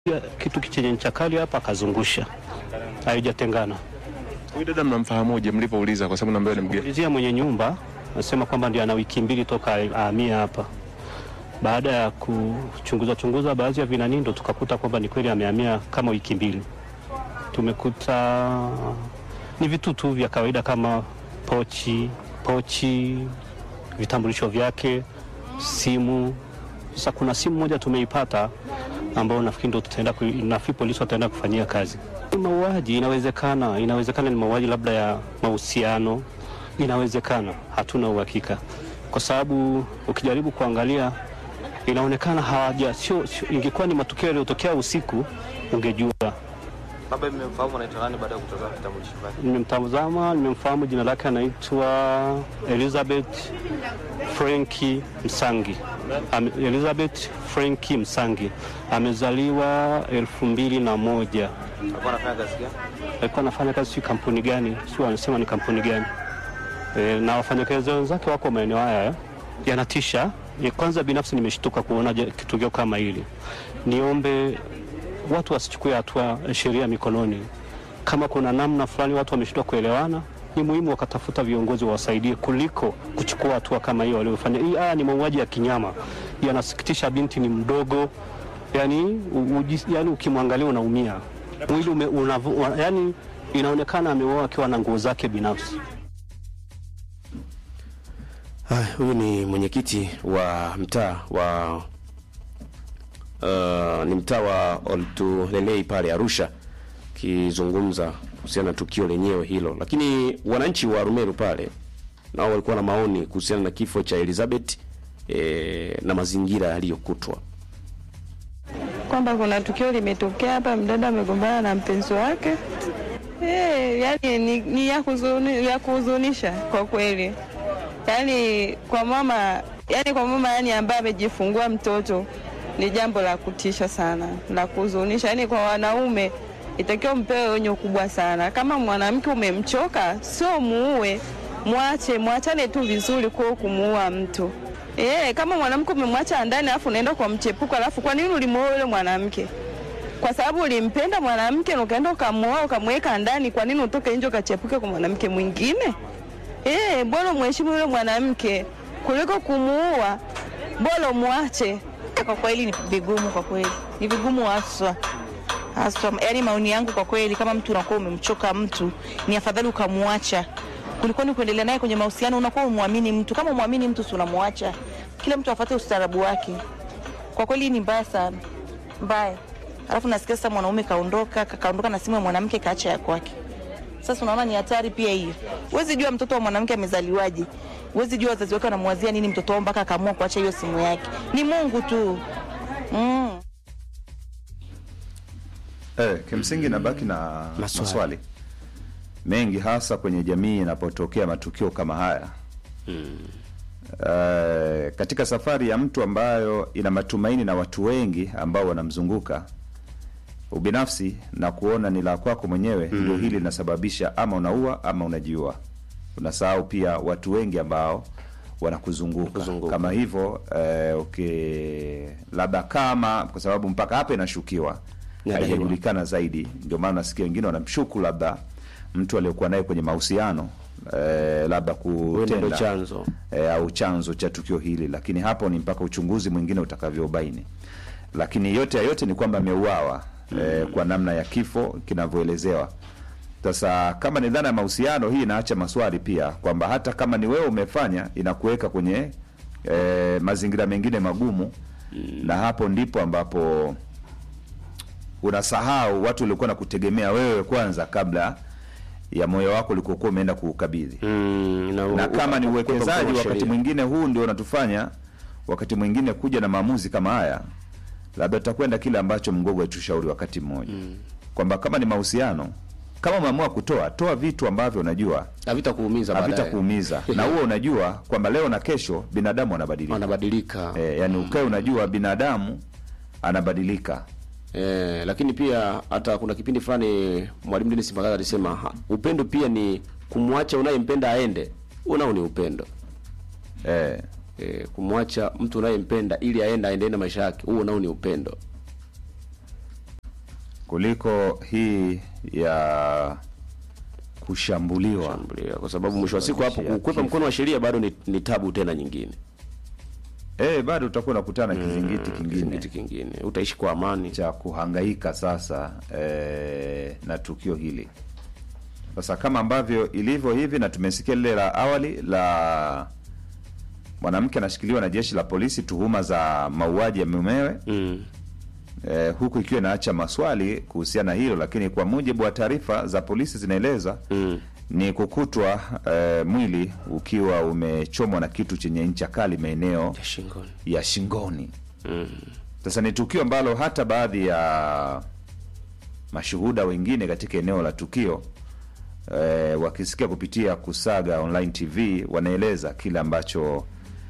kitu chenye ncha kali hapa akazungusha, haijatengana. Huyu dada mnamfahamuje mlipouliza, kwa sababu naambiwa ni mgeni? Ulizia mwenye nyumba anasema kwamba ndio ana wiki mbili toka ahamia hapa. Baada ya kuchunguza chunguza baadhi ya vinani, ndo tukakuta kwamba ni kweli amehamia kama wiki mbili. Tumekuta ni vitu tu vya kawaida kama pochi pochi, vitambulisho vyake, simu. Sasa kuna simu moja tumeipata ambao nafikiri ndo tutaenda ku- nafikiri polisi wataenda kufanyia kazi. Ni Mauaji inawezekana, inawezekana ni mauaji labda ya mahusiano, inawezekana, hatuna uhakika, kwa sababu ukijaribu kuangalia inaonekana hawaja sio, sio, ingekuwa ni matukio yaliyotokea usiku ungejua. Baba mmemfahamu anaitwa nani baada ya kutazama vitambulisho vyake? Nimemtazama, nimemfahamu, jina lake anaitwa Elizabeth Frenki Msangi. Ame, Elizabeth Frenki Msangi amezaliwa elfu mbili na moja. Alikuwa anafanya kazi gani? Alikuwa anafanya kazi sio kampuni gani, sio anasema ni kampuni gani e, na wafanyakazi wenzake wako maeneo haya yanatisha. E, kwanza binafsi nimeshtuka kuona je- tukio kama hili. Niombe watu wasichukue hatua sheria mikononi. Kama kuna namna fulani watu wameshindwa kuelewana, ni muhimu wakatafuta viongozi wawasaidie kuliko kuchukua hatua kama hiyo waliofanya. Hii haya ni mauaji ya kinyama, yanasikitisha. Binti ni mdogo, yani, u, uji- yani ukimwangalia unaumia mwili ume, unavu, wa- yani inaonekana ameuawa akiwa na nguo zake binafsi. Haya, huyu ni mwenyekiti wa mtaa wa uh, ni mtaa wa Oltulelei pale Arusha, akizungumza kuhusiana na tukio lenyewe hilo. Lakini wananchi wa Rumeru pale nao walikuwa na maoni kuhusiana na kifo cha Elizabeth eh, na mazingira yaliyokutwa. kwamba kuna tukio limetokea hapa, mdada amegombana na mpenzi wake. Eh, yani ni, ni ya, kuzuni, ya kuhuzunisha kwa kweli, yani kwa mama, yani kwa mama yani ambaye amejifungua mtoto ni jambo la kutisha sana, la kuhuzunisha. Yani kwa wanaume itakiwa mpewe onyo kubwa sana. Kama mwanamke umemchoka, sio muue, mwache, mwachane tu vizuri, kwa kumuua mtu Eh, kama mwanamke umemwacha ndani alafu unaenda kwa mchepuko, alafu kwa nini ulimuoa yule mwanamke? Kwa sababu ulimpenda mwanamke na ukaenda ukamuoa ukamweka ndani, kwa nini utoke nje ukachepuke kwa mwanamke mwingine? Eh, bora mheshimu yule mwanamke kuliko kumuua, bora muache. Kwa kweli ni vigumu, kwa kweli ni vigumu haswa haswa. Yani maoni yangu kwa kweli, kama mtu unakuwa umemchoka mtu, ni afadhali ukamwacha kuliko ni kuendelea naye kwenye mahusiano. Unakuwa umwamini mtu, kama umwamini mtu si unamwacha. Kila mtu afuate ustaarabu wake. Kwa kweli ni mbaya sana, mbaya. Alafu nasikia sasa mwanaume kaondoka, kaondoka na simu ya mwanamke kaacha ya kwake. Sasa unaona ni hatari pia hiyo. Huwezi jua mtoto wa mwanamke amezaliwaje, huwezi jua wazazi wake wanamwazia nini mtoto wao mpaka akaamua kuacha hiyo simu yake. Ni Mungu tu mm. Eh, kimsingi nabaki na Maswali. maswali, mengi hasa kwenye jamii inapotokea matukio kama haya eh, katika safari ya mtu ambayo ina matumaini na watu wengi ambao wanamzunguka ubinafsi na kuona ni la kwako mwenyewe ndio hili linasababisha ama unaua ama unajiua unasahau pia watu wengi ambao wanakuzunguka Kuzunguka. kama hivyo eh, okay, labda kama kwa sababu mpaka hapa inashukiwa Inadaiwa. haijajulikana zaidi ndio maana nasikia wengine wanamshuku labda mtu aliyokuwa naye kwenye mahusiano eh, labda Huenda ndio kutenda chanzo. eh, au chanzo cha tukio hili, lakini hapo ni mpaka uchunguzi mwingine utakavyobaini. Lakini yote ya yote ni kwamba ameuawa eh, kwa namna ya kifo kinavyoelezewa. Sasa kama ni dhana ya mahusiano, hii inaacha maswali pia kwamba hata kama ni wewe umefanya, inakuweka kwenye eh, mazingira mengine magumu, na hapo ndipo ambapo unasahau watu waliokuwa na kutegemea wewe kwanza kabla ya moyo wako ulikokuwa umeenda kuukabidhi Mm, na kama ni ukakwepa uwekezaji mkono wa wakati sheria. mwingine huu ndio unatufanya wakati mwingine kuja na maamuzi kama haya, labda tutakwenda kile ambacho mgogo alitushauri wakati mmoja kwamba kama ni mahusiano, kama umeamua kutoa, toa vitu ambavyo unajua havitakuumiza baadaye. havitakuumiza na huo unajua kwamba leo na kesho binadamu anabadilika. wanabadilika E, yani ukae unajua binadamu anabadilika. Eh, lakini pia hata kuna kipindi fulani mwalimu Dennis Mpagaza alisema ha, upendo pia ni kumwacha unayempenda aende. Huo nao ni upendo. E, Eh, kumwacha mtu unayempenda ili aende aendelee na maisha yake, huo nao ni upendo. kuliko hii ya kushambuliwa Shambulia, kwa sababu mwisho wa siku hapo Sababishia kukwepa kifo. mkono wa sheria bado ni, ni tabu tena nyingine eh, bado utakuwa unakutana kizingiti kingine kizingiti kingine utaishi kwa amani cha kuhangaika sasa eh, na tukio hili sasa kama ambavyo ilivyo hivi na tumesikia lile la awali la mwanamke anashikiliwa na jeshi la polisi tuhuma za mauaji ya mumewe mm. eh, huku ikiwa inaacha maswali kuhusiana na hilo lakini kwa mujibu wa taarifa za polisi zinaeleza Mm. ni kukutwa eh, mwili ukiwa umechomwa na kitu chenye ncha kali maeneo ya shingoni ya shingoni mm. sasa ni tukio ambalo hata baadhi ya mashuhuda wengine katika eneo la tukio eh, wakisikia kupitia Kusaga Online TV wanaeleza kile ambacho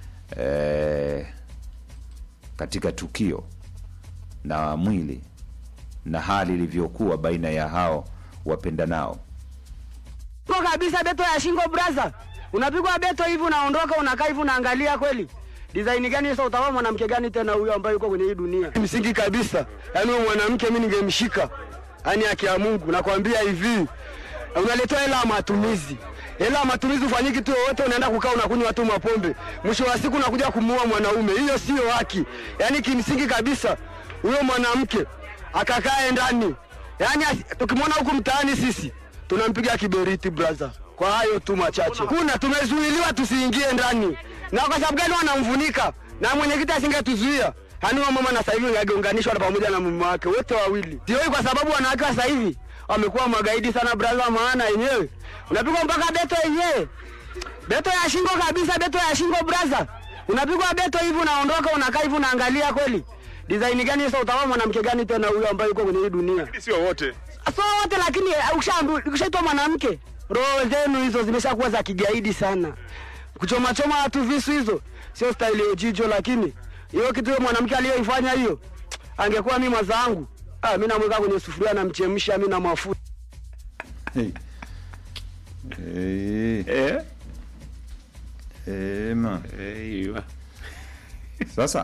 eh, katika tukio na mwili na hali ilivyokuwa baina ya hao wapendanao. Kwa kabisa beto ya shingo braza. Unapigwa beto hivi unaondoka unakaa hivi unaangalia kweli. Design gani sasa utakuwa mwanamke gani tena huyo ambaye yuko kwenye hii dunia? Msingi kabisa. Yaani huyo mwanamke mimi ningemshika. Yaani haki ya Mungu nakwambia hivi. Unaletea hela ya matumizi. Hela ya matumizi ufanyiki kitu yoyote unaenda kukaa unakunywa tu mapombe. Mwisho wa siku unakuja kumuua mwanaume. Hiyo sio haki. Yaani kimsingi kabisa huyo mwanamke akakae ndani. Yaani asi- tukimwona huku mtaani sisi tunampiga kiberiti brother. Kwa hayo tu machache. Kuna tumezuiliwa tusiingie ndani, na kwa sababu gani wanamvunika? Na mwenyekiti asingetuzuia hani wa mama na sasa hivi angeunganishwa na pamoja na mume wake wote wawili. Sio kwa sababu wanawake wa sasa hivi wamekuwa magaidi sana brother, maana yenyewe unapigwa mpaka beto yenyewe beto ya shingo kabisa, beto ya shingo brother. Unapigwa beto hivi unaondoka unakaa hivi unaangalia kweli. Design gani sasa utakuwa mwanamke gani tena huyo ambaye yuko kwenye hii dunia? Sio wote. so wote lakini eh, ukishaambiwa- ukishaitwa mwanamke roho zenu hizo zimeshakuwa za kigaidi sana kuchoma choma watu visu hizo sio staili ya jicho lakini hiyo kitu hiyo mwanamke aliyoifanya hiyo angekuwa mi mwenzangu ah, mi namweka kwenye sufuria namchemsha mi na mafuta Hey. Eh, eh? eh, ma. Eh, Sasa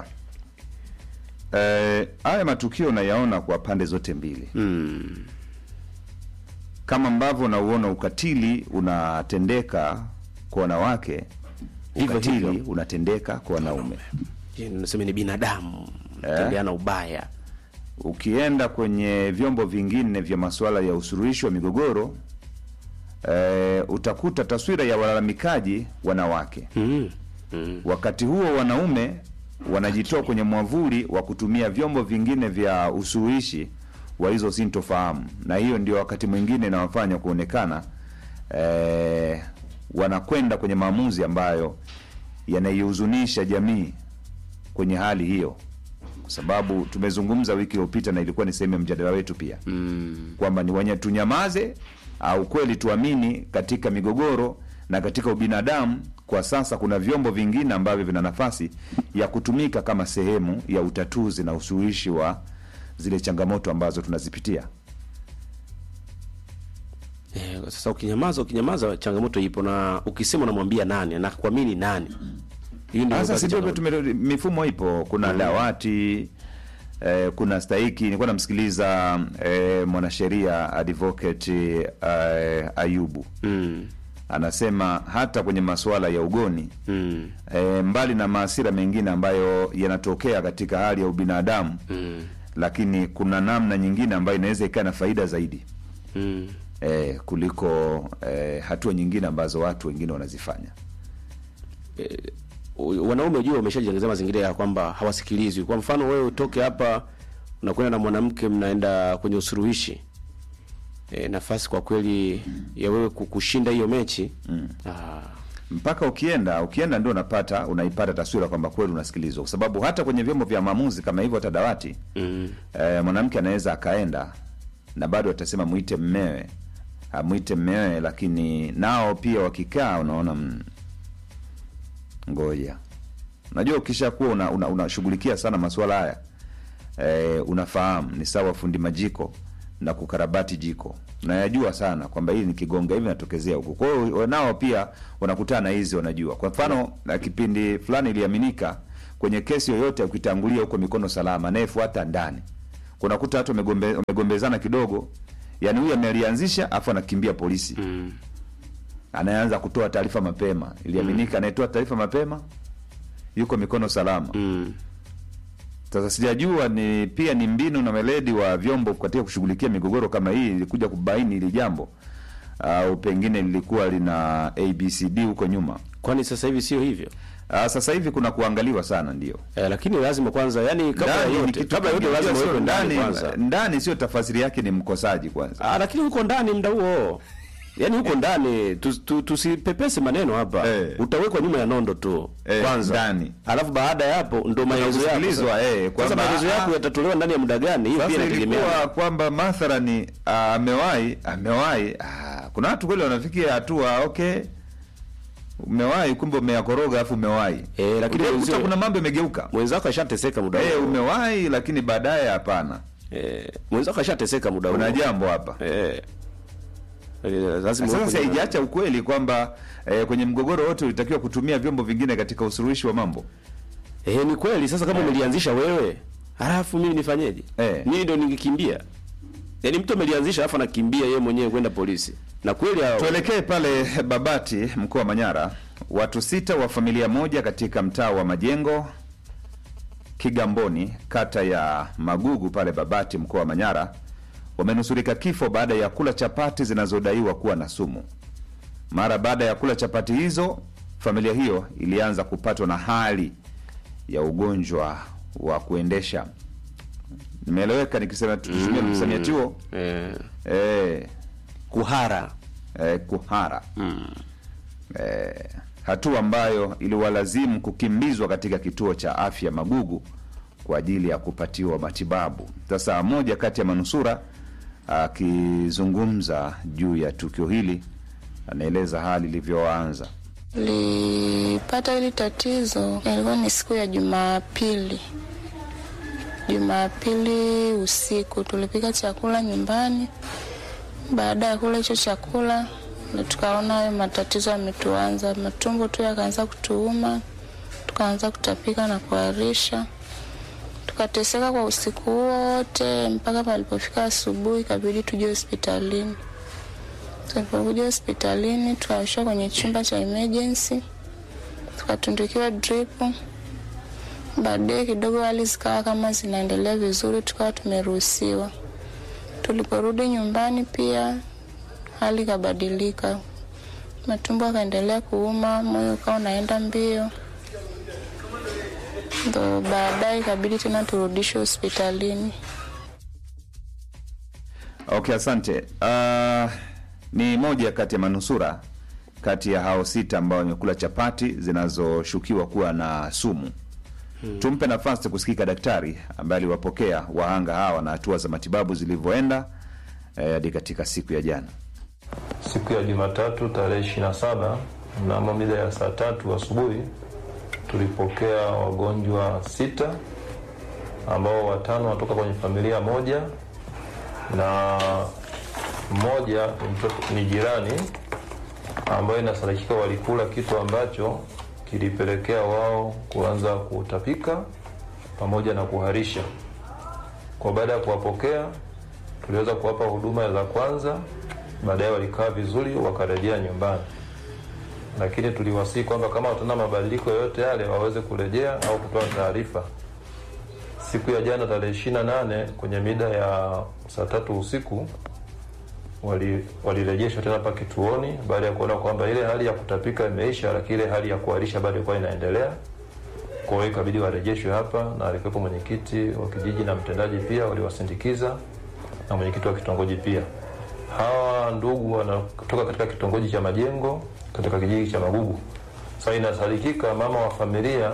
eh, haya matukio nayaona kwa pande zote mbili mm. kama ambavyo unauona ukatili unatendeka kwa wanawake, Hivyo ukatili hivyo. unatendeka kwa wanaume. Je, nasema ni binadamu tendeana ubaya Ukienda kwenye vyombo vingine vya masuala ya usuluhishi wa migogoro eh, utakuta taswira ya walalamikaji wanawake mm. Mm. wakati huo wanaume wanajitoa kwenye mwavuli wa kutumia vyombo vingine vya usuluhishi wa hizo sintofahamu, na hiyo ndio wakati mwingine inawafanya kuonekana eh, wanakwenda kwenye maamuzi ambayo yanaihuzunisha jamii kwenye hali hiyo, kwa sababu tumezungumza wiki iliyopita na ilikuwa ni sehemu ya mjadala wetu pia Mm. kwamba ni wenye tunyamaze au kweli tuamini katika migogoro na katika ubinadamu. Kwa sasa kuna vyombo vingine ambavyo vina nafasi ya kutumika kama sehemu ya utatuzi na usuluhishi wa zile changamoto ambazo tunazipitia. Eh, sasa ukinyamaza ukinyamaza changamoto ipo na ukisema unamwambia nani na kuamini nani hiyo ndio Sasa basi si ndio changamoto. tume- mifumo ipo, kuna dawati eh, kuna stahiki. Nilikuwa namsikiliza eh, mwanasheria advocate eh, Ayubu mm. anasema hata kwenye masuala ya ugoni Mm. e, mbali na maasira mengine ambayo yanatokea katika hali ya ubinadamu Mm. lakini kuna namna nyingine ambayo inaweza ikawa na faida zaidi Mm. e, kuliko e, hatua nyingine ambazo watu wengine wanazifanya U- wanaume ujue wameshajengeza mazingira ya kwamba hawasikilizwi. Kwa mfano wewe utoke hapa unakwenda na mwanamke mnaenda kwenye usuluhishi e, nafasi kwa kweli ya wewe ku- kushinda hiyo mechi mm. ah, mpaka ukienda ukienda ndio unapata unaipata taswira kwamba kweli unasikilizwa kwa sababu hata kwenye vyombo vya maamuzi kama hivyo hata dawati mm. e, mwanamke anaweza akaenda na bado atasema mwite mmewe amwite mmewe lakini nao pia wakikaa unaona mm, ngoja unajua ukishakuwa unashughulikia una, unashughulikia sana masuala haya e, unafahamu ni sawa fundi majiko na kukarabati jiko nayajua sana kwamba hili nikigonga hivi natokezea huku kwa hiyo nao pia wanakutana na hizi wanajua kwa mfano na kipindi fulani iliaminika kwenye kesi yoyote ukitangulia huko mikono salama anayefuata ndani kunakuta watu wamegombe, wamegombezana kidogo yani huyu amelianzisha afu anakimbia polisi Mm. anaanza kutoa taarifa mapema iliaminika anayetoa taarifa mapema yuko mikono salama Mm. sasa sijajua ni pia ni mbinu na weledi wa vyombo katika kushughulikia migogoro kama hii ilikuja kubaini hili jambo au pengine lilikuwa lina abcd huko nyuma Kwani sasa hivi sio hivyo? Ah, sasa hivi kuna kuangaliwa sana ndio Eh, lakini lazima kwanza yani kabla ya Ndani ni yote kitu kabla ya yote kingine, lazima sio uwekwe ndani ndani kwanza. ndani sio tafasiri yake ni mkosaji kwanza Ah, lakini huko ndani mda huo yaani huko ndani tus- tu- tusipepese maneno hapa Eh. utawekwa nyuma ya nondo tu Eh, kwanza ndani. alafu baada ya hapo ndo maelezo yako kusikilizwa, sasa. eh, sasa kwamba, maelezo yako ah, yatatolewa ndani ya muda gani hiyo pia sasa inategemea ilikuwa kwamba mathalani ah, amewahi amewahi ah, kuna watu kweli wanafikia hatua okay umewahi kumbe umeyakoroga alafu umewahi Eh, lakini Utakuta wenzio- kuna mambo yamegeuka mwenzako ashateseka muda eh, huo umewahi lakini baadaye hapana eh, mwenzako ashateseka muda huo kuna jambo hapa eh. Eh, lazima sasa uwekwe si nyuma. haijaacha ukweli kwamba eh, kwenye mgogoro wote ulitakiwa kutumia vyombo vingine katika usuluhishi wa mambo Eh, ni kweli sasa kama umelianzisha wewe halafu mimi nifanyeje Eh. mimi ndo ningekimbia yaani mtu amelianzisha alafu anakimbia yeye mwenyewe kwenda polisi na kweli hao- Tuelekee pale Babati, mkoa wa Manyara. Watu sita wa familia moja katika mtaa wa Majengo Kigamboni, kata ya Magugu pale Babati, mkoa wa Manyara, wamenusurika kifo baada ya kula chapati zinazodaiwa kuwa na sumu. Mara baada ya kula chapati hizo, familia hiyo ilianza kupatwa na hali ya ugonjwa wa kuendesha. Nimeeleweka nikisema tukitumia msamiati huo eh, eh, kuhara eh, kuhara eh, hatua ambayo iliwalazimu kukimbizwa katika kituo cha afya Magugu kwa ajili ya kupatiwa matibabu. Sasa moja kati ya manusura akizungumza juu ya tukio hili anaeleza hali ilivyoanza. Nilipata hili tatizo ilikuwa ni siku ya Jumapili. Jumapili usiku tulipika chakula nyumbani. Baada ya kula hicho chakula, ndo tukaona hayo matatizo yametuanza, matumbo tu yakaanza kutuuma, tukaanza kutapika na kuharisha. Tukateseka kwa usiku wote mpaka palipofika asubuhi, ikabidi tuje hospitalini. Tulipokuja hospitalini tukaishwa kwenye chumba cha emergency, tukatundukiwa drip. Baadaye kidogo hali zikawa kama zinaendelea vizuri, tukawa tumeruhusiwa. Tuliporudi nyumbani pia hali ikabadilika, matumbo akaendelea kuuma, moyo ukawa unaenda mbio, ndo baadaye ikabidi tena turudishwe hospitalini. Okay, asante. Uh, ni moja kati ya manusura kati ya hao sita ambao wamekula chapati zinazoshukiwa kuwa na sumu. Tumpe nafasi kusikika daktari ambaye aliwapokea wahanga hawa na hatua za matibabu zilivyoenda eh, hadi katika siku ya jana. Siku ya Jumatatu tarehe ishirini na saba mnamo mida ya saa tatu asubuhi tulipokea wagonjwa sita ambao watano wanatoka kwenye familia moja na mmoja ni mtoto- ni jirani ambayo inasadikika walikula kitu ambacho kilipelekea wao kuanza kutapika pamoja na kuharisha. Kwa baada ya kuwapokea, tuliweza kuwapa huduma za kwanza, baadaye walikaa vizuri, wakarejea nyumbani, lakini tuliwasihi kwamba kama wataona mabadiliko yoyote yale waweze kurejea au kutoa taarifa. Siku ya jana tarehe ishirini na nane kwenye mida ya saa tatu usiku wali- walirejeshwa tena hapa kituoni baada ya kuona kwamba ile hali ya kutapika imeisha, lakini ile hali ya kuharisha bado ilikuwa inaendelea. Kwa hiyo ikabidi warejeshwe hapa, na alikuwepo mwenyekiti wa kijiji na mtendaji pia waliwasindikiza na mwenyekiti wa kitongoji pia. Hawa ndugu wanatoka katika kitongoji cha Majengo katika kijiji cha Magugu. Sasa inasadikika mama wa familia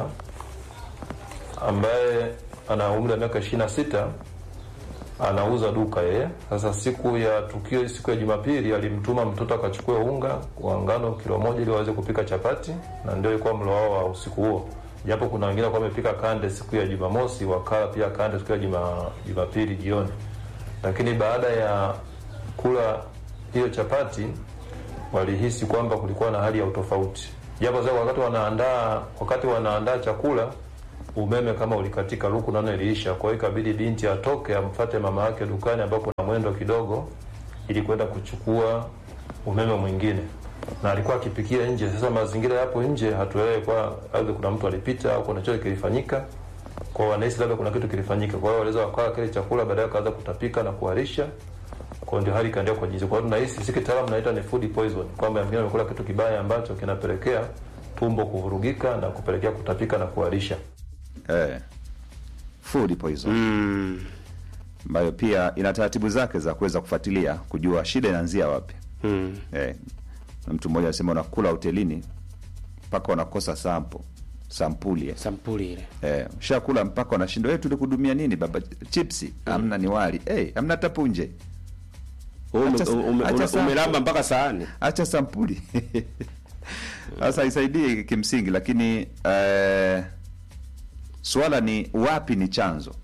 ambaye ana umri wa miaka ishirini na sita anauza duka yeye. Sasa siku ya tukio, siku ya Jumapili, alimtuma mtoto akachukue unga wa ngano kilo moja ili waweze kupika chapati, na ndio ilikuwa mlo wao wa usiku huo, japo kuna wengine walikuwa wamepika kande siku ya Jumamosi, wakala pia kande siku ya Juma, Jumapili jioni. Lakini baada ya kula hiyo chapati walihisi kwamba kulikuwa na hali ya utofauti, japo sasa wakati wanaandaa wakati wanaandaa chakula umeme kama ulikatika, luku naona iliisha. Kwa hiyo ikabidi binti atoke amfate mama yake dukani ambapo kuna mwendo kidogo, ili kwenda kuchukua umeme mwingine, na alikuwa akipikia nje. Sasa mazingira yapo nje, hatuelewi kwa aidha kuna mtu alipita au kuna chochote kilifanyika, kwa wanahisi labda kuna kitu kilifanyika. Kwa hiyo waliweza wakawa kile chakula, baadaye wakaanza kutapika na kuharisha kwa ndio hali ikaendelea kwa jinsi. Kwa hiyo tunahisi sisi kitaalamu naita ni food poison, kwamba mwingine amekula kitu kibaya ambacho kinapelekea tumbo kuvurugika na kupelekea kutapika na kuharisha. eh, food poison ambayo pia ina taratibu zake za kuweza kufuatilia kujua shida inaanzia wapi. Mm. Eh, na mtu mmoja anasema unakula hotelini mpaka wanakosa sampo sampuli eh. sampuli ile Eh, ushakula mpaka wanashindwa eh, tulikudumia nini baba chipsi hamna ni wali eh, hamna hata punje Ume- Acha- ume- acha una- sample. umelamba mpaka sahani acha sampuli sasa haisaidii kimsingi lakini eh, swala ni wapi ni chanzo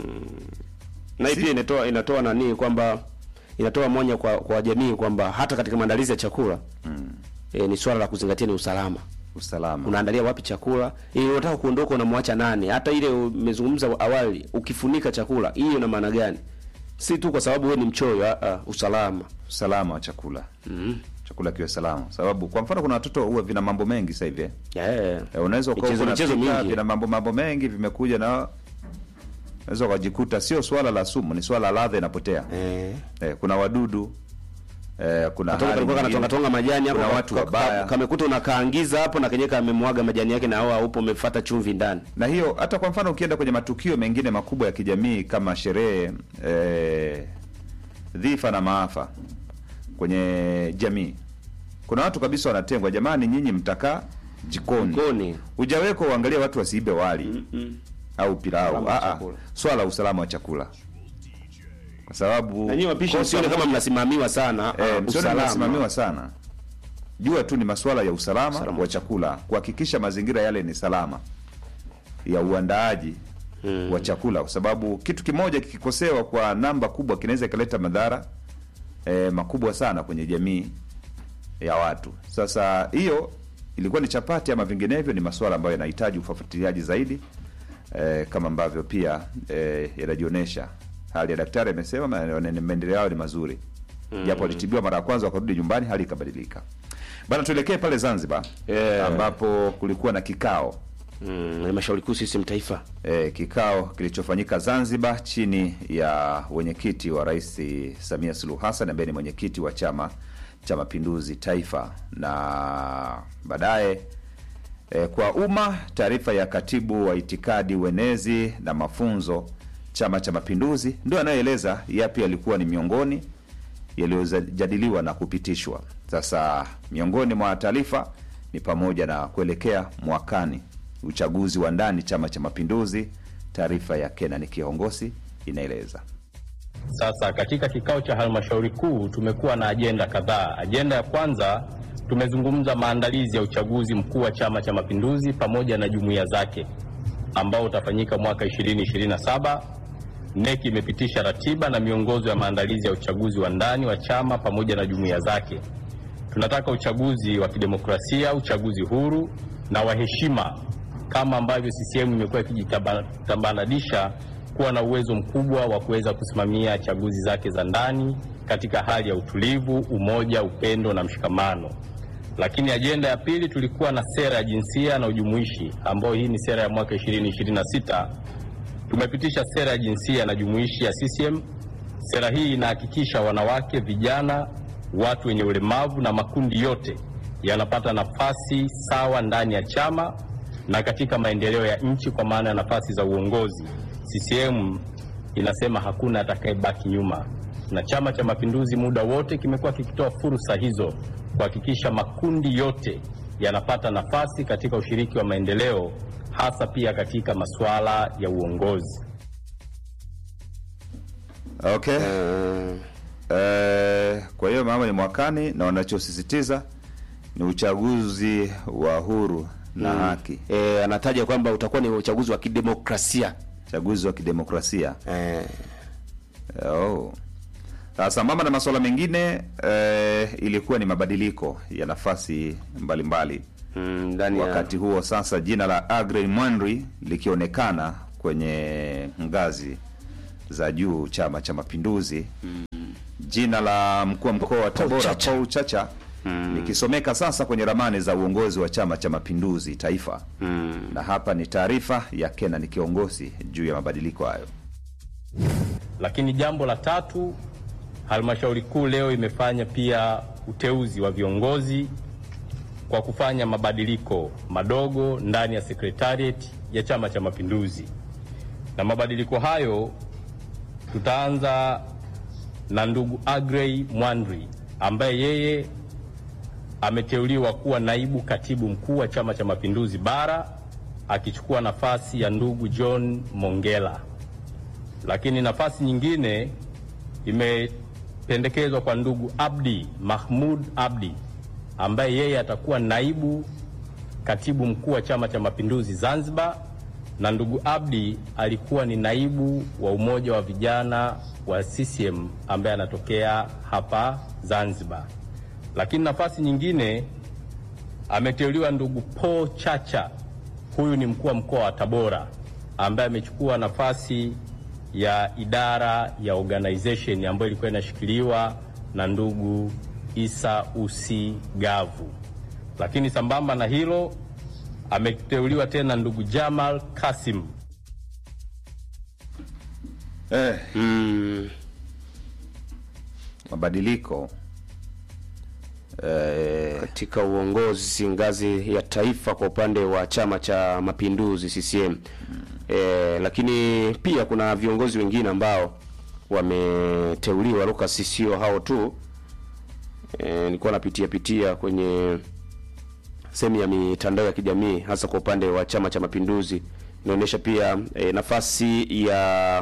na hii pia inatoa inatoa nani kwamba inatoa monya kwa kwa jamii kwamba hata katika maandalizi ya chakula mm. e, ni swala la kuzingatia ni usalama usalama unaandalia wapi chakula ili unataka kuondoka unamwacha nani hata ile umezungumza awali ukifunika chakula hiyo ina maana gani si tu kwa sababu wewe ni mchoyo a, a, usalama usalama wa chakula mm. chakula kiwe salama sababu kwa mfano kuna watoto huwa vina mambo mengi sasa hivi eh. yeah. Eh, unaweza ukawa Michezo- michezo unapika, mingi. vina mambo mambo mengi vimekuja na unaweza ukajikuta sio swala la sumu ni swala la ladha inapotea eh. eh, kuna wadudu eh, kuna Katoka hali kalikuwa nyingine. kanatonga tonga majani hapo kuna ka- watu ka- wabaya kamekuta unakaangiza hapo na kenyewe kamemwaga majani yake na hao haupo umefuata chumvi ndani na hiyo hata kwa mfano ukienda kwenye matukio mengine makubwa ya kijamii kama sherehe eh, dhifa na maafa kwenye jamii kuna watu kabisa wanatengwa jamani nyinyi mtakaa jikoni Jikoni. ujaweko uangalie watu wasiibe wali au pilau Usalama wa Ah, ah. chakula. swala la usalama wa chakula kwa sababu na nyinyi wapishi kosa msione kama moja- mnasimamiwa sana Eh, ah, msione usalama. mnasimamiwa sana jua tu ni masuala ya usalama, Usalama. wa chakula kuhakikisha mazingira yale ni salama ya uandaaji wa chakula kwa sababu kitu kimoja kikikosewa kwa namba kubwa kinaweza ikaleta madhara eh, makubwa sana kwenye jamii ya watu sasa hiyo ilikuwa ni chapati ama vinginevyo ni masuala ambayo yanahitaji ufuatiliaji zaidi eh, kama ambavyo pia eh, yanajionyesha hali ya daktari amesema ma- maendeleo yao ni mazuri japo alitibiwa mara ya kwanza wakarudi nyumbani hali ikabadilika bana tuelekee pale zanzibar Yeah. ambapo kulikuwa na kikao Mm, halmashauri kuu CCM taifa e, kikao kilichofanyika Zanzibar chini ya wenyekiti wa Rais Samia Suluhu Hassan ambaye ni mwenyekiti wa Chama cha Mapinduzi Taifa, na baadaye e, kwa umma, taarifa ya katibu wa itikadi, uenezi na mafunzo Chama cha Mapinduzi ndio anayeeleza yapi yalikuwa ni miongoni yaliyojadiliwa na kupitishwa. Sasa miongoni mwa taarifa ni pamoja na kuelekea mwakani uchaguzi wa ndani Chama cha Mapinduzi. Taarifa ya Kenani Kihongosi inaeleza. Sasa katika kikao cha halmashauri kuu tumekuwa na ajenda kadhaa. Ajenda ya kwanza tumezungumza maandalizi ya uchaguzi mkuu wa Chama cha Mapinduzi pamoja na jumuiya zake ambao utafanyika mwaka 2027. NEC imepitisha ratiba na miongozo ya maandalizi ya uchaguzi wa ndani wa chama pamoja na jumuiya zake. Tunataka uchaguzi wa kidemokrasia, uchaguzi huru na wa heshima, kama ambavyo CCM imekuwa ikijitambananisha kuwa na uwezo mkubwa wa kuweza kusimamia chaguzi zake za ndani katika hali ya utulivu, umoja, upendo na mshikamano. Lakini ajenda ya pili tulikuwa na sera ya jinsia na ujumuishi, ambayo hii ni sera ya mwaka 2026. Tumepitisha sera ya jinsia na jumuishi ya CCM. Sera hii inahakikisha wanawake, vijana, watu wenye ulemavu na makundi yote yanapata nafasi sawa ndani ya chama na katika maendeleo ya nchi kwa maana ya nafasi za uongozi. CCM inasema hakuna atakayebaki nyuma, na Chama cha Mapinduzi muda wote kimekuwa kikitoa fursa hizo kuhakikisha makundi yote yanapata nafasi katika ushiriki wa maendeleo, hasa pia katika masuala ya uongozi. Okay. Eh, kwa hiyo mama ni mwakani na wanachosisitiza ni uchaguzi wa huru na Mm. haki, e, anataja kwamba utakuwa ni uchaguzi wa kidemokrasia uchaguzi wa kidemokrasia. e, Oh. Sasa mama na masuala mengine eh, ilikuwa ni mabadiliko ya nafasi mbalimbali Mm, ndani ya wakati huo sasa jina la Agrey Mwanri likionekana kwenye ngazi za juu Chama cha Mapinduzi. Jina la mkuu wa mkoa wa Tabora Chacha. Paul Chacha likisomeka sasa kwenye ramani za uongozi wa Chama cha Mapinduzi taifa. Na hapa ni taarifa ya Kenan Kiongozi juu ya mabadiliko hayo. Lakini jambo la tatu, halmashauri kuu leo imefanya pia uteuzi wa viongozi kwa kufanya mabadiliko madogo ndani ya sekretariat ya Chama cha Mapinduzi, na mabadiliko hayo tutaanza na ndugu Agrey Mwanri ambaye yeye ameteuliwa kuwa naibu katibu mkuu wa Chama cha Mapinduzi bara akichukua nafasi ya ndugu John Mongela lakini nafasi nyingine imependekezwa kwa ndugu Abdi Mahmud Abdi ambaye yeye atakuwa naibu katibu mkuu wa Chama cha Mapinduzi Zanzibar, na ndugu Abdi alikuwa ni naibu wa umoja wa vijana wa CCM ambaye anatokea hapa Zanzibar. Lakini nafasi nyingine ameteuliwa ndugu Paul Chacha, huyu ni mkuu wa mkoa wa Tabora ambaye amechukua nafasi ya idara ya organization ambayo ilikuwa inashikiliwa na ndugu Isa Usi Gavu. Lakini sambamba na hilo ameteuliwa tena ndugu Jamal Kasim Eh, mm, mabadiliko eh, katika uongozi ngazi ya taifa kwa upande wa Chama cha Mapinduzi CCM. E, lakini pia kuna viongozi wengine ambao wameteuliwa Lucas, sio hao tu. E, nilikuwa napitia pitia kwenye sehemu ya mitandao ya kijamii hasa kwa upande wa Chama cha Mapinduzi inaonyesha pia e, nafasi ya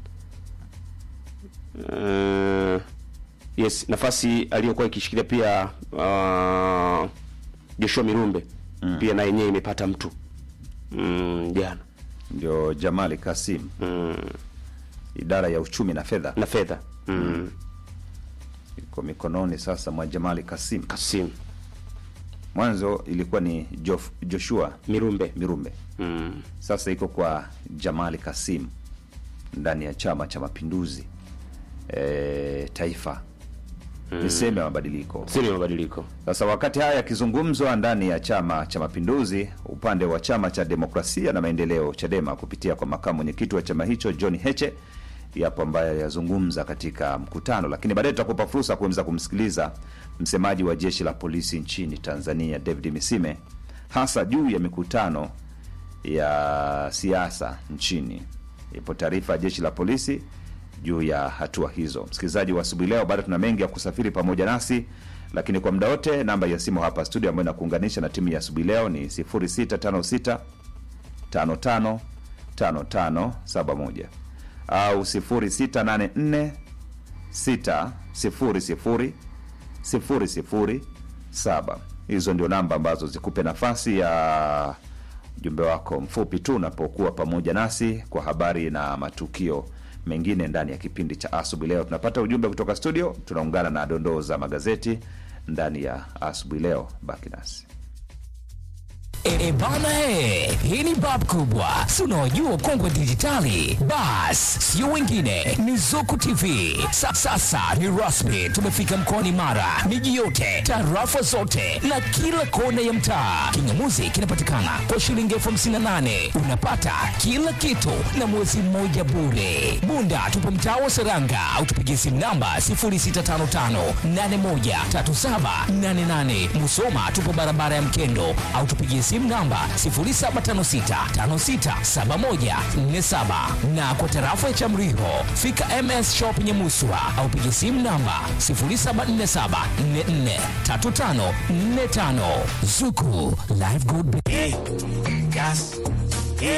uh, yes nafasi aliyokuwa ikishikilia pia uh, Joshua Mirumbe pia na yenyewe imepata mtu mm, jana ndio Jamali Kasim mm, idara ya uchumi na fedha na fedha mm, iko mikononi sasa mwa Jamali Kasim. Kasim Mwanzo ilikuwa ni Jof, Joshua Mirumbe Mirumbe, mm, sasa iko kwa Jamali Kasim ndani ya Chama cha Mapinduzi e, taifa ni sehemu ya mabadiliko. sio ni mabadiliko Sasa wakati haya yakizungumzwa ndani ya Chama cha Mapinduzi, upande wa Chama cha Demokrasia na Maendeleo CHADEMA kupitia kwa makamu mwenyekiti wa chama hicho John Heche, yapo ambayo aliyazungumza katika mkutano, lakini baadaye tutakupa fursa kuweza kumsikiliza msemaji wa jeshi la polisi nchini Tanzania David Misime, hasa juu ya mikutano ya siasa nchini. Ipo taarifa ya jeshi la polisi juu ya hatua hizo. Msikilizaji wa asubuhi leo, bado tuna mengi ya kusafiri pamoja nasi, lakini kwa muda wote namba ya simu hapa studio ambayo inakuunganisha na timu ya asubuhi leo ni 0656 55 5571 au 0684 600 007. Hizo ndio namba ambazo zikupe nafasi ya ujumbe wako mfupi tu unapokuwa pamoja nasi kwa habari na matukio mengine ndani ya kipindi cha asubuhi leo. Tunapata ujumbe kutoka studio, tunaungana na dondoo za magazeti ndani ya asubuhi leo. Baki nasi. E, e bana he, hii ni bab kubwa, si unaojua kongwe dijitali. Bas, sio wengine, ni Zuku TV. Sa, sasa ni rasmi, tumefika mkoani Mara, miji yote, tarafa zote na kila kona ya mtaa. Kingamuzi kinapatikana kwa shilingi elfu hamsini na nane unapata kila kitu na mwezi mmoja bure. Bunda tupo mtaa wa Seranga au tupigie simu namba 0655813788. Musoma tupo barabara ya Mkendo au tupigie simu namba 0756567147 na kwa tarafa ya Chamriho fika MS Shop Nyamuswa au pigie simu namba 0747443545. Zuku Live Good Day. Gas,